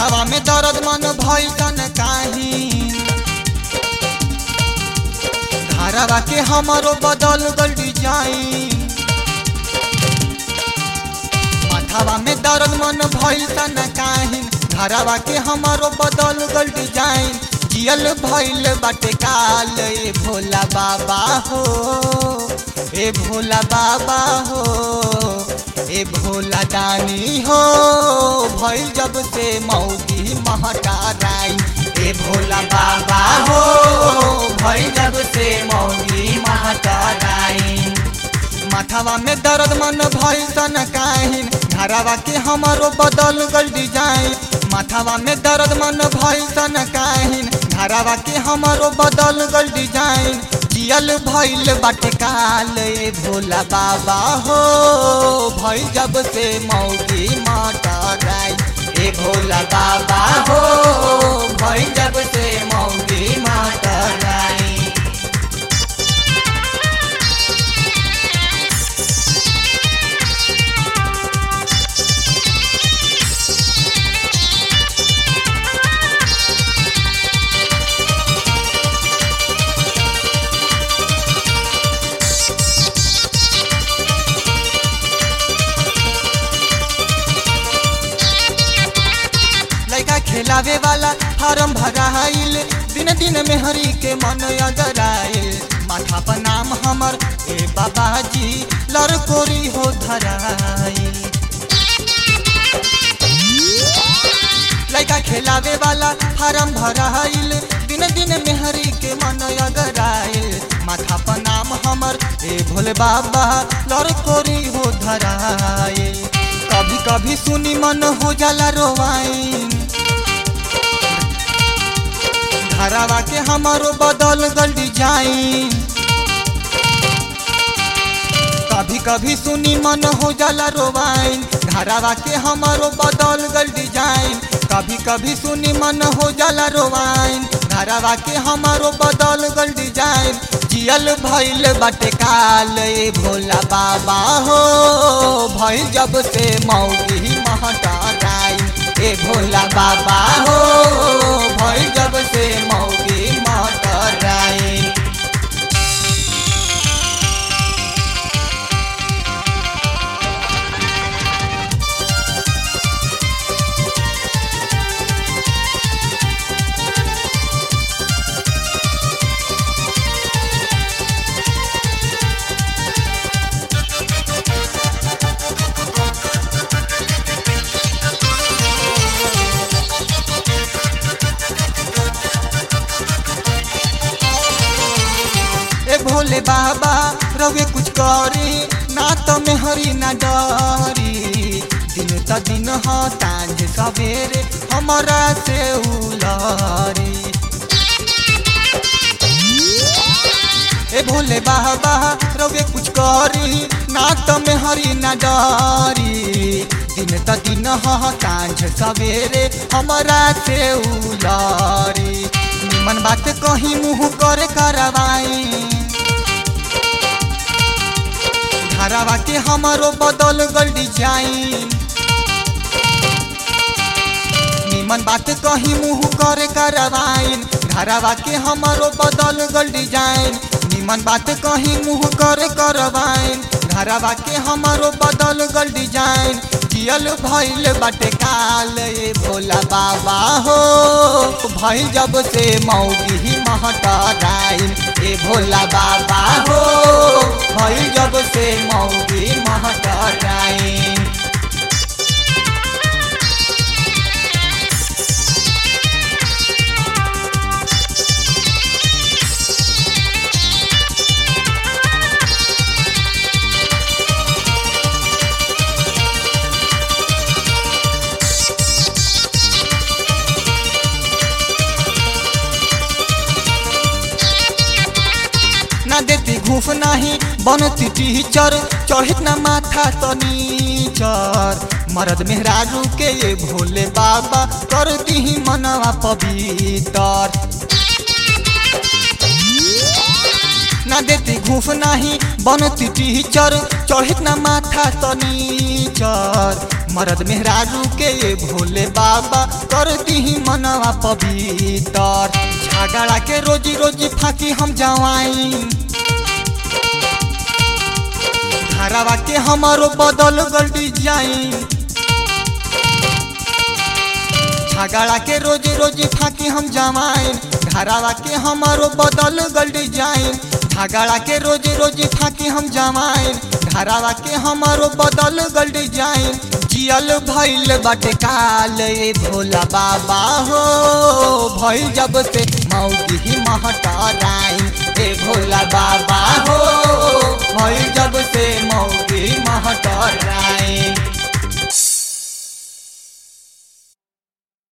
माथावा में दर्द मन भैसन काही धारावा के हमारो बदल गल डिजाइन माथावा में दर्द मन भैसन काही धारावा के हमारो बदल गल डिजाइन जियल भैल बाटे काल ए भोला बाबा हो ए भोला बाबा हो ए भोला दानी हो भइल जब से मौगी महटाराई ए भोला बाबा हो भइल जब से मौगी महटाराई माथावा में दर्द मन भइल सन काहिन धारावा के हमारो बदल गल डिजाइन माथावा में दर्द मन भइल सन काहिन धारावा के हमारो बदल गल डिजाइन जियल भइल बाटे काल ए भोला बाबा हो भइल जब से मौगी मटराई ए भोला बाबा हो भइल जब से मौगी मटराई लड़का खेलावे वाला फार्म भराइल दिन दिन में हरी के मन अगराइल माथा पर नाम हमर ए बाबाजी लड़कोरी हो धराइल लड़का खेलावे वाला फार्म भराइल दिन दिन में हरी के मन अगराइल माथा पर नाम हमर ए भोले बाबा लड़कोरी हो धराइल कभी कभी सुनी मन हो जाला रोवाइन धारावा के हमारो बदल गल डिजाइन कभी कभी सुनी मन हो जाला रोवाइन धारावा के हमारो बदल गल डिजाइन कभी कभी सुनी मन हो जाला रोवाइन धारावा के हमारो बदल गल डिजाइन जियल भइल बाटे काल ए भोला बाबा हो भइल जब से मौगी महटाराई ए भोला बाबा हो भइल जब से मौगी महटाराई ए भोले बाबा रवे कुछ करी ना तो में हरी ना डरी दिन त दिन ह तांझ सवेरे हमारा से उलरी ए भोले बाबा रवे कुछ करी ना तो में हरी ना डरी दिन त दिन ह तांझ सवेरे हमारा से उलरी निमन बात कहीं मुँह करे करवाई धारावा के हमारो बदल गल डिजाइन निमन बात कहीं मुँह करे करवाइन धारावा के हमारो बदल गल डिजाइन निमन बात कहीं मुँह करे करवाइन धारावा के हमारो बदल गल डिजाइन जियल भइल बाटे काल ए भोला बाबा हो भइल जब से मौगी महटराइन ए भोला बाबा हो भइल जब से मौगी महटराइन ना देती घूफ नाही बनती टीचर चढ़ित ना माथा तनीचर मरद मेहरारू के ये भोले बाबा कर दी मनवा पवित्र ना देती घूफ नाही बनती टीचर चढ़ित ना माथा तनीचर मरद मेहरारू के ये भोले बाबा कर दी मनवा पवितर झगड़ा के रोजी रोजी फाकी हम जवाई घरवा के हमारो बदल गल डिजाइन झगड़ा के रोज रोज फाकी हम जमाइन घरवा के हमारो बदल गल डिजाइन झगड़ा के रोज रोज फाकी हम जमाइन घरवा के हमारो बदल गल डिजाइन जियल भइल बाटे काल ए भोला बाबा हो भइल जब से मौगी ही महटराइन ए भोला बाबा